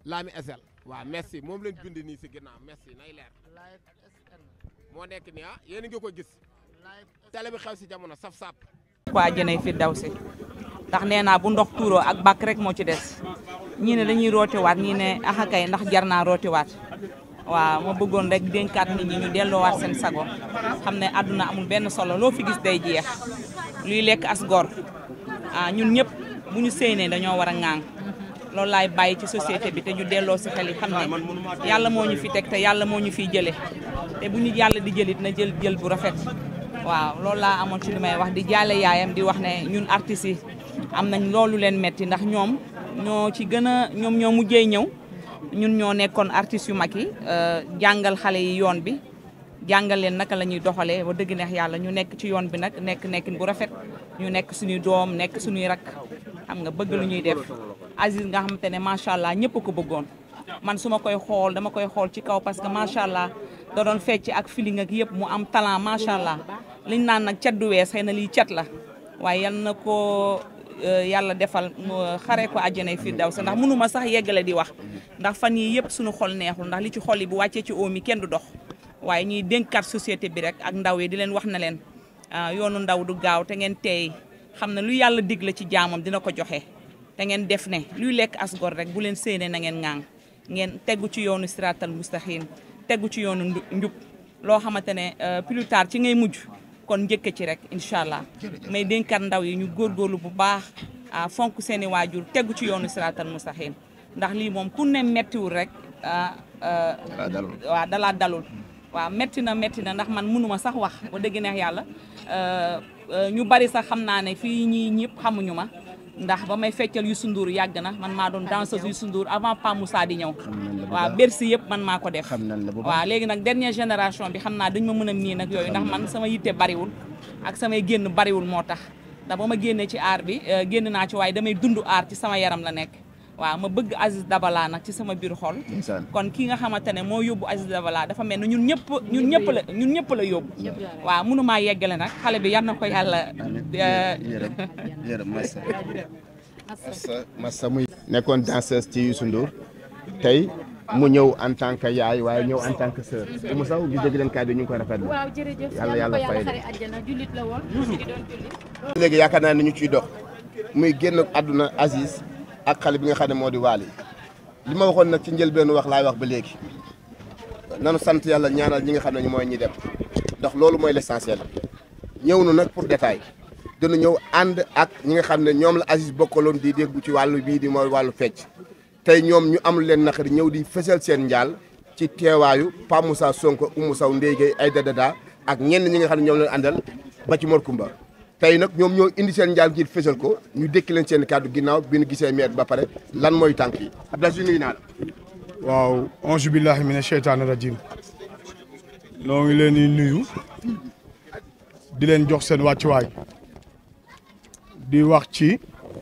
Lami SL waaw merci moom lañ bind nii si ginnaaw merci nay leer moo nekk nii ah yéen a ngi ko gis télé bi xew si jamono saf sap waa jënay fi daw si ndax nee naa bu ndox tuuroo ak bàkk rek moo ci des ñii ne dañuy rootiwaat ñii ne axakay ndax jar naa rootiwaat waaw ma bëggoon rek dénkaat nit ñi ñu delloowaat seen sago xam ne àdduna amul benn solo loo fi gis day jeex luy lekk as gor ah ñun ñëpp bu ñu séenee dañoo war a ŋaang loolu laay bàyyi ci société bi te ñu delloo si xel yi xam ne yàlla moo ñu fi teg te yàlla moo ñu fiy jëlee te bu ñu yàlla di jëlit na jël jël bu rafet waaw loolu laa amoon ci li may wax di jaale yaayam di wax ne ñun artistes yi am nañ loolu leen metti ndax ñoom ñoo ci gën a ñoom ñoo mujjee ñëw ñun ñoo nekkoon artistes yu mag yi jàngal xale yi yoon bi jàngal leen naka la ñuy doxalee ba dëgg neex yàlla ñu nekk ci yoon bi nag nekk nekkin bu rafet ñu nekk suñuy doom nekk suñuy rak xam nga bëgg lu ñuy def Aziz nga xamante ne macha allah ñëpp ko bëggoon man su ma koy xool dama koy xool ci kaw parce que macha allah da doon fecc ak feeling ak yëpp mu am talent macha allah liñ naan nag cat du wees xëy na lii cat la waaye yal na ko yàlla defal xare ko àjjanay firdawsi ndax mënuma sax yeggale di wax ndax fan yii yëpp suñu xol neexul ndax li ci xol yi bu wàccee ci oom yi kenn du dox waaye ñuy dénkaat société bi rek ak ndaw yi di leen wax na leen yoonu ndaw du gaaw te ngeen teey xam ne lu yàlla dig la ci jaamam dina ko joxe te ngeen def ne luy lekk asgor rek bu leen séenee na ngeen ŋaang ngeen tegu ci yoonu siratal mustaxin tegu ci yoonu njub loo xamante ne plus tard ci ngay mujj kon njëkk ci rek incha allah may dénkaat ndaw yi ñu góorgóorlu bu baax ah fonk seen i waajur tegu ci yoonu siratal mustaxin ndax lii moom ku ne mettiwul rek waaw dalaa dalul waaw metti na metti na ndax man mënuma sax wax ba dëgg neex yàlla ñu bari sax xam naa ne fii ñii ñëpp xamuñu ma ndax ba may feccal Youssou Ndour yàgg na man maa doon danseuse Youssou Ndour avant Pa Moussa di ñëw waaw Bercy yëpp man maa ko def waaw léegi nag dernière génération bi xam naa dañ ma mën a miin ak yooyu ndax man sama yitte bariwul ak samay génn bariwul moo tax ndax ba ma génnee ci aar bi génn naa ci waaye damay dund aar ci sama yaram la nekk waaw ma bëgg Aziz Dabala nag ci sama biir xol kon kii nga xamante ne moo yóbbu Aziz Dabala dafa mel ne ñun ñëpp ñun ñëpp la ñun ñëpp la yóbbu waaw mënumaa yeggale nag xale bi yar na ko yàlla massa massa muy nekkoon danseuse ci Youssou Ndour tey mu ñëw en tant que yaay waaye ñëw en tant que sœur Oumou Sow gi dégg leen kàddu ñu ngi koy rafetlu waaw jërëjëf yàlla yàlla fay xare àjjana jullit la woon di doon jullit léegi yaakaar naa ni ñu ciy dox muy génn àdduna Aziz ak xale bi nga xam ne moo di Waly li ma waxoon nag ci njëlbeenu wax laay wax ba léegi nanu sant yàlla ñaanal ñi nga xam ne ñu mooy ñi dem ndax loolu mooy l'essentiel ñëw nu nag pour détail dina ñëw ànd ak ñi nga xam ne ñoom la Aziz bokkaloon di dégg ci wàllu bii di mooy wàllu fecc tey ñoom ñu am leen naqari ñëw di fësal seen njaal ci teewaayu Pa Moussa Sonko Oumou Sow Ndeye Gueye Aïda Dada ak ñenn ñi nga xam ne ñoom leen àndal ba ci Mor Kumba tey nag ñoom ñoo indi seen njaal ngir fësal ko ñu dékki leen seen kàddu ginnaaw bi ñu gisee maire ba pare lan mooy tànk yi Abdoulaye nuyu naa la waaw ange billahi mina sheytaani rajim noo ngi leen di nuyu di leen jox seen wàccuwaay di wax ci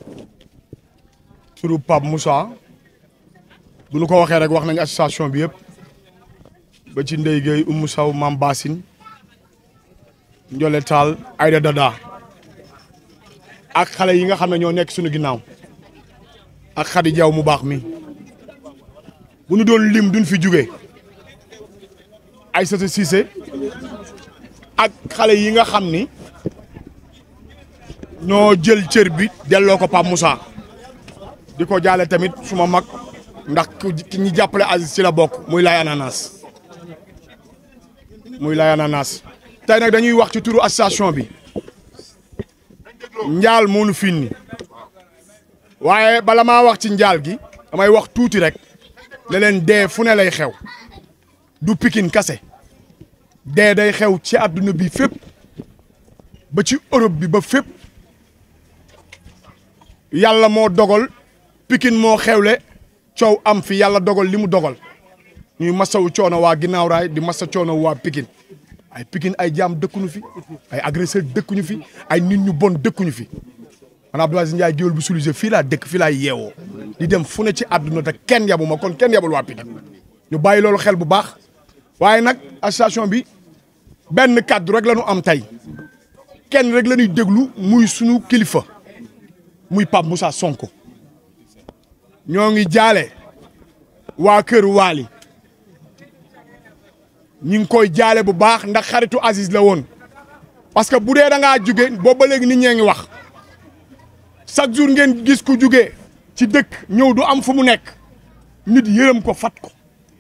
turu Pape Moussa bu ñu ko waxee rek wax nañ association bi yëpp ba ci Ndeye Gueye Oumou Sow Mame Bassine Ndiolé Tall Aïda Dada ak xale yi nga xam ne ñoo nekk suñu ginnaaw ak Khady Diaw mu baax mi bu ñu doon lim duñ fi jugee Aïssata Cissé ak xale yi nga xam ni ñoo jël cër bi delloo ko Pape Moussa di ko jaale tamit suma mag ndax ki ñi jàppale Aziz ci la bokk muy lay ananas muy lay ananas tey nag dañuy wax ci turu association bi njaal moo nu fiin waaye bala maa wax ci njaal gi damay wax tuuti rek ne leen dee fu ne lay xew du pikin kase dee day xew ci àdduna bi fépp ba ci Europe bi ba fépp yàlla moo dogal pikin moo xewle coow am fi yàlla dogal li mu dogal ñuy masawu coono waa ginnaaw raay di masa coono waa pikin ay pikin ay jaam dëkkuñu fi ay agresseur dëkkuñu fi ay nit ñu bon dëkkuñu fi man Abdou Aziz Ndiaye géwél bu Soulisé fii laa dëkk fii laa yeewoo di dem fu ne ci àdduna te kenn yabu ma kon kenn yabul waa pikin ñu bàyyi loolu xel bu baax waaye nag association bi benn kàddu rek la ñu am tey kenn rek la ñuy déglu muy sunu kilifa muy Pape Moussa Sonko ñoo ngi jaale waa kër Waly ñi ngi koy jaale bu baax ndax xaritu Aziz la woon parce que bu dee da ngaa jóge boobu ba léegi nit ñee ngi wax chaque jour ngeen gis ku jóge ci dëkk ñëw du am fu mu nekk nit yërëm ko fat ko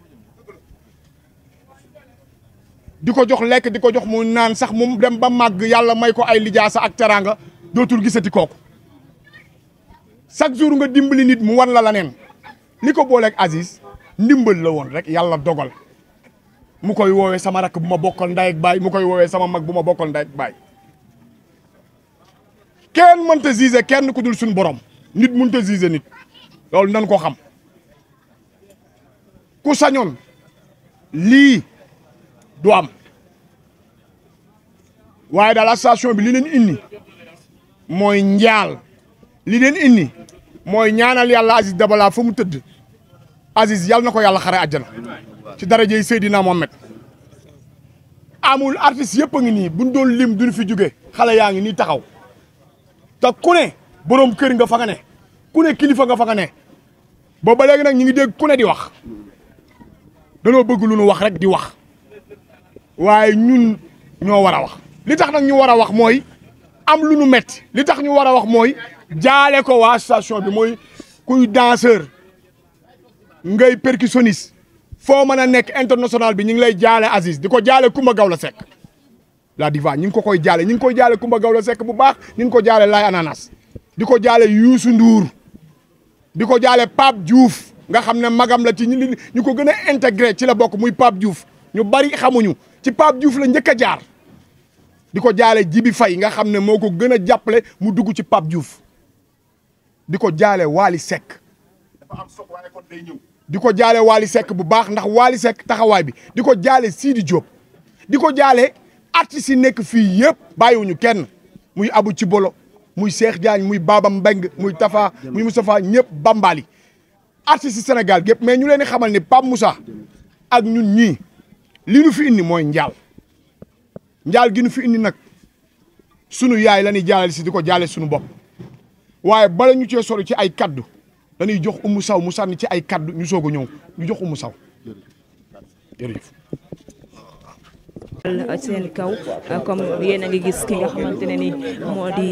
di ko jox lekk di ko jox mu naan sax mu dem ba màgg yàlla may ko ay lijaasa ak teraanga dootul gisati kooku chaque jour nga dimbali nit mu wan la la neen li ko booleeg Aziz ndimbal la woon rek yàlla dogal mu koy woowee sama rakk bu ma bokkal ndey ak baay mu koy woowee sama mag bu ma bokkal ndey ak baay kenn mënta gisé kenn ku dul suñu borom nit mënta gisé nit loolu nan ko xam ku sañoon lii du am waaye daal association bi li leen indi mooy njaal li leen indi mooy ñaanal yàlla Aziz Dabala fa mu tëdd Aziz yàlla na ko yàlla xare àjjana ci darajey Seydina Mohamed amul artiste yëpp a ngi nii buñ doon lim duñ fi jóge xale yaa ngi nii taxaw te ku ne borom kër nga fa nga ne ku ne kilifa nga fa nga ne boobu ba léegi nag ñu ngi dégg ku ne di wax danoo bëgg lu nu wax rek di wax waaye ñun ñoo war a wax li tax nag ñu war a wax mooy am lu nu metti li tax ñu war a wax mooy jaale ko waa station bi mooy kuy danseur ngay percussionniste foo mën a nekk international bi ñu ngi lay jaale Aziz di ko jaale Kumba Gawla Seck la diva ñu ngi ko koy jaale ñu ngi koy jaale Kumba Gawla Seck bu baax ñu ngi ko jaale Laay Ananas di ko jaale Youssou Ndour di ko jaale Pape Diouf nga xam ne magam la ci ñu ñu ko gën a intégré ci la bokk muy Pape Diouf ñu bari xamuñu ci Pape Diouf la njëkk a jaar di ko jaale Jibi Faye nga xam ne moo ko gën a jàppale mu dugg ci Pape Diouf di ko jaale Waly Seck dafa am soog waaye kon day ñëw di ko jaale Waly Seck bu baax ndax Waly Seck taxawaay bi di ko jaale Sidi Diop di ko jaale artistes yi nekk fii yëpp bàyyiwuñu kenn muy Abu ci bolo muy Cheikh Diagne muy Baba Mbeng muy Tafa muy Moustapha ñëpp bambali artistes yi Sénégal gépp mais ñu leen di xamal ni Pape Moussa ak ñun ñii li nu fi indi mooy njaal njaal gi nu fi indi nag sunu yaay la ñuy jaalale si di ko jaale sunu bopp waaye bala ñu cee sori ci ay kaddu dañuy jox umu saw mu sànni ci ay kaddu ñu soog a ñëw ñu jox umu saw jërëjëf seen kaw comme yéen a ngi gis ki nga xamante ne ni moo di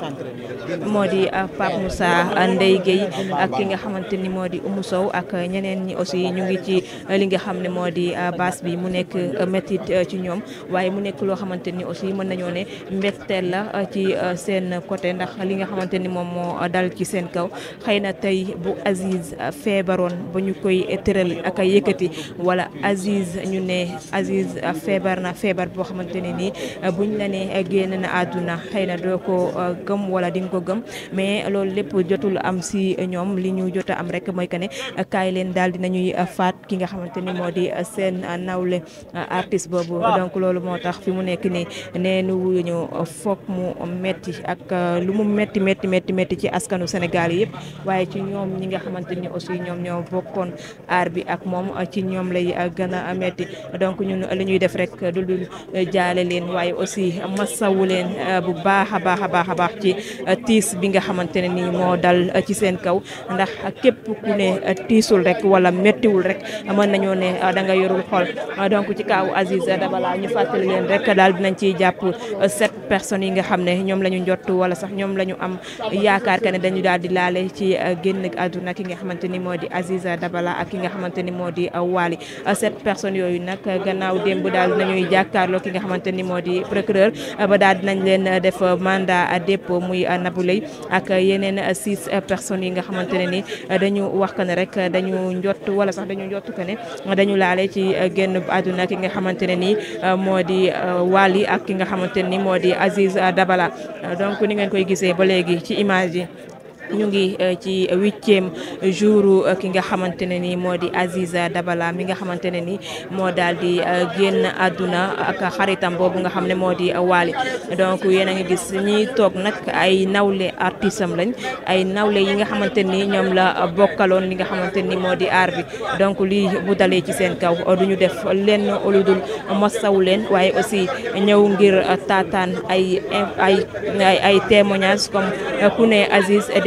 moo di Pape Moussa Ndeye Gueye ak ki nga xamante ni moo di Oumou Sow ak ñeneen ñi aussi ñu ngi ci li nga xam ne moo di baas bi mu nekk métit ci ñoom waaye mu nekk loo xamante ni aussi mën nañoo ne mbégteel la ci seen côté ndax li nga xamante ni moom moo dal ci seen kaw xëy na tey bu Aziz feebaroon ba ñu koy tëral ak a yëkkati wala Aziz ñu ne Aziz feebar na feebar boo xamante ne nii buñ la ne génn na àdduna xëy na doo ko gëm wala di nga ko gëm mais loolu lépp jotul am si ñoom li ñu jot a am rek mooy que ne kaay leen daal dinañuy faat ki nga xamante ni moo di seen nawle artiste boobu donc loolu moo tax fi mu nekk nii nee nu ñu foog mu metti ak lu mu metti metti metti metti ci askanu Sénégal yëpp waaye ci ñoom ñi nga xamante ni aussi ñoom ñoo bokkoon aar bi ak moom ci ñoom lay gën a metti donc ñun li ñuy def rek du dul jaale leen waaye aussi masawu leen bu baax a baax a baax a baax ci tiis bi nga xamante ne nii moo dal ci seen kaw ndax képp ku ne tiisul rek wala méttiwul rek mën nañoo ne da nga yorul xol donc ci kaw Aziz Dabala ñu fàttali leen rek daal dinañ ciy jàpp sept personnes yi nga xam ne ñoom la ñu njott wala sax ñoom la ñu am yaakaar que ne dañu daal di laale ci génn àdduna ki nga xamante ni moo di Aziz Dabala ak ki nga xamante ni moo di Wally sept personnes yooyu nag gannaaw démb daal dinañuy jàkkaarloo ki nga xamante ni moo di procureur ba daal dinañ leen def mandat à dépôt muy Nabou Leye ak yeneen six personnes yi nga xamante ne ni dañu wax que ne rek dañu njott wala sax dañu njott que ne dañu laale ci génn àdduna ki nga xamante ne ni moo di Wally ak ki nga xamante ni moo di Aziz Dabala donc ni ngeen koy gisee ba léegi ci image yi ñu ngi ci huitième jour ki nga xamante ne ni moo di Aziz Dabala mi nga xamante ne ni moo daal di génn àdduna ak xaritam boobu nga xam ne moo di Wally donc yéen a ngi gis ñiy toog nag ay nawle artiste am lañ ay nawle yi nga xamante ni ñoom la bokkaloon li nga xamante ni moo di aar bi donc lii bu dalee ci seen kaw du ñu def lenn lu dul masawu leen waaye aussi ñëw ngir taataan ay ay ay ay témoignages comme ku ne Aziz di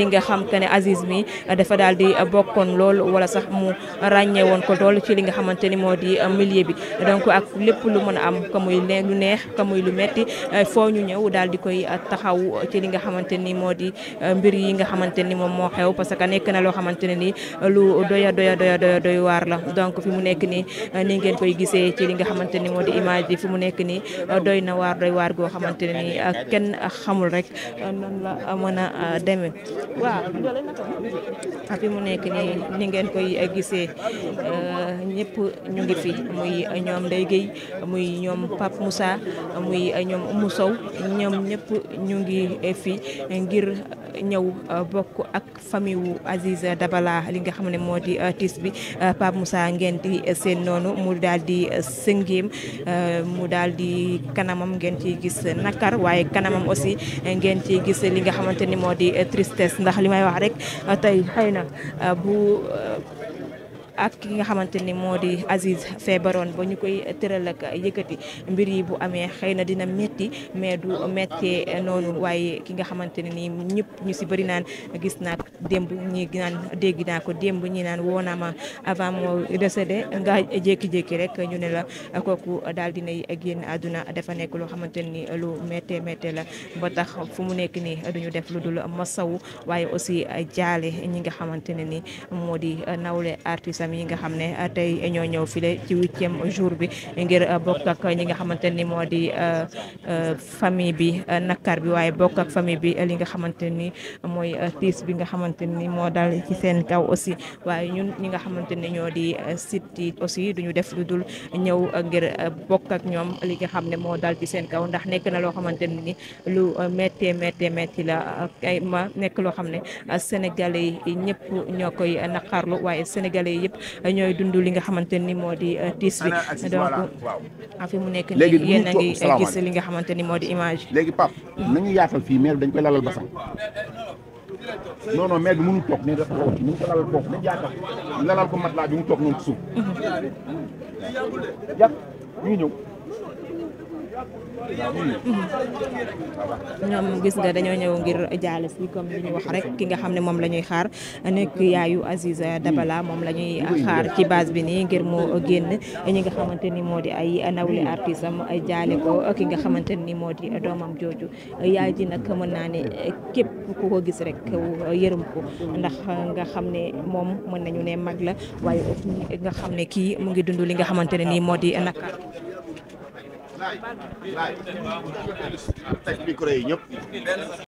nga xam que ne Aziz mi dafa daal di bokkoon lool wala sax mu ràññee woon ko lool ci li nga xamante ni moo di milieu bi donc ak lépp lu mën a am ka muy lu neex ka muy lu metti foo ñu ñëw daal di koy taxaw ci li nga xamante ni moo di mbir yi nga xamante ni moom moo xew parce que nekk na loo xamante ne ni lu doya doya doya doya doy waar la donc fi mu nekk nii ni ngeen koy gisee ci li nga xamante ni moo di image yi fi mu nekk nii doy na waar doy waar goo xamante ne ni kenn xamul rek nan la mën a demee waaw fi mu nekk nii ni ngeen koy gisee ñëpp ñu ngi fi muy ñoom Ndeye Gueye muy ñoom Pape Moussa muy ñoom Oumou Sow ñoom ñëpp ñu ngi fi ngir ñëw bokk ak famille wu Aziz Dabala li nga xam ne moo di tiis bi Pape Moussa ngeen di seen noonu mu daal di sëngéem mu daal di kanamam ngeen ciy gis nakar waaye kanamam aussi ngeen ciy gis li nga xamante ni moo di tristesse ndax li may wax rek tey xëy na bu ak ki nga xamante ni moo di Aziz feebaroon ba ñu koy tëral ak yëkkati mbir yi bu amee xëy na dina metti mais du méttee noonu waaye ki nga xamante ne nii ñëpp ñu si bëri naan gis naa démb ñi naan dégg naa ko démb ñi naan woo naa ma avant moo décédé nga jékki-jékki rek ñu ne la kooku daal dinay génn àdduna dafa nekk loo xamante ni lu méttee méttee la ba tax fu mu nekk nii duñu def lu dul masawu waaye aussi jaale ñi nga xamante ne ni moo di nawle artiste yi nga xam ne tey ñoo ñëw file ci huitième jour bi ngir bokk ak ñi nga xamante ni moo di famille bi nakar bi waaye bokk ak famille bi li nga xamante ni mooy tiis bi nga xamante ni moo dal ci seen kaw aussi waaye ñun ñi nga xamante ni ñoo di site yi aussi duñu def lu dul ñëw ngir bokk ak ñoom li nga xam ne moo dal ci seen kaw ndax nekk na loo xamante ni lu méttee méttee métti la ay ma nekk loo xam ne sénégalais yi ñëpp ñoo koy naqarlu waaye sénégalais yi yëpp ñooy dund li nga xamante ni moo di tiis bi donc fi mu nekk léegi nii yéen a ngi salaamaaleykum. gis li nga xamante ni moo di image léegi Pape nañu yaatal fii maire bi dañ koy lalal basang non non maire bi mënul toog ne dafa toog ñu ko lalal foofu nañ yaatal lalal ko matelas bi mu toog noonu ci suuf yàq ñu ngi ñëw ñoom gis nga dañoo ñëw ngir jaale si comme li ñu wax rek ki nga xam ne moom la ñuy xaar nekk yaayu Aziz Dabala moom la ñuy xaar ci base bi nii ngir mu génn ñi nga xamante ni moo di ay nawle artiste am jaale ko ki nga xamante ni moo di doomam jooju yaay ji nag mën naa ne képp ku ko gis rek yërëm ko ndax nga xam ne moom mën nañu ne mag la waaye aussi nga xam ne kii mu ngi dund li nga xamante ne nii moo di nakar teg micro yi ñëpp